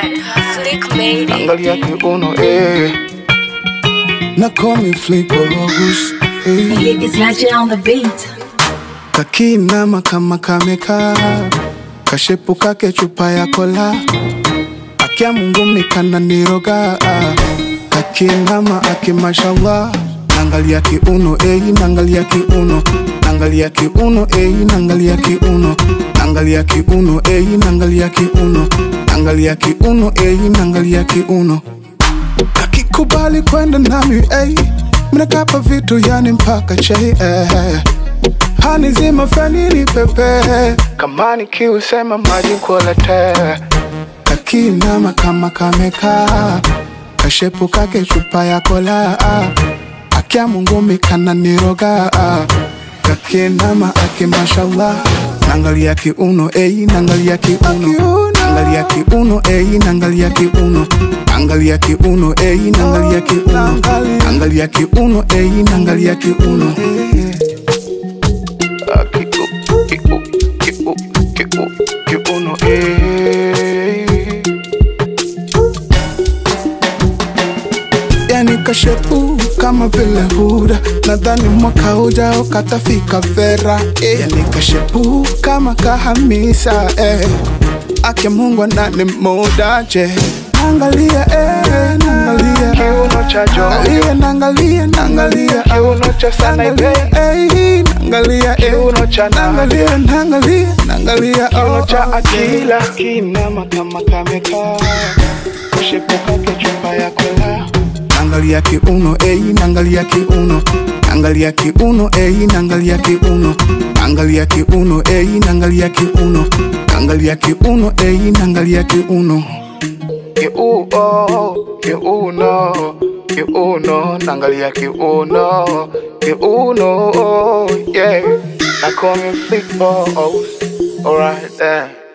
Flick made it. Angalia kiuno eh. na call me Flick Bogus eh. It's Naja on the beat. Kakinama kama kamekaa kashepu kake chupa ya kola akia Mungu mikana niroga kakinama aki mashallah nangalia kiuno eh, nangalia kiuno nangalia kiuno eh, nangalia kiuno nangalia kiuno eh, nangalia kiuno nangalia kiuno eh, nangalia kiuno kakikubali kwenda nami eh, mnakapa vitu yani mpaka chei eh. Hani zima fanini pepe Kama nikiusema maji kuolete kakinama kama kamekaa kashepu kake chupa ya kola akia Mungu mikana niroga kakinama aki mashallah nangalia kiuno ei nangalia kiuno nangalia kiuno ei nangalia kiuno angalia kiuno ei nangalia kiuno angalia kiuno ei nangalia kiuno Ah, kiu- kiu- kiu- kiu- kiuno eh. yani kashepu kama vile huda nadhani mwaka ujao katafika vera eh. yani kashepu kama kahamisa eh. ake mungu anani muda je nangalia eh, nangalia Kiuno cha jojo Nangalia, nangalia, nangalia Kiuno cha sana Nangalia, eh, nangalia eh. Kiuno cha nani? nangalia, nangalia, nangalia Kiuno oh, cha oh. akila Kinama kama kamekaa kushepuka ke chupa ya kola Nangalia kiuno eh, nangalia kiuno Nangalia kiuno eh, nangalia kiuno Nangalia kiuno eh, nangalia kiuno Nangalia kiuno eh, nangalia kiuno Kiuno, kiuno, kiuno, nangalia kiuno, kiuno, yeah. I call me Flick Balls, alright then.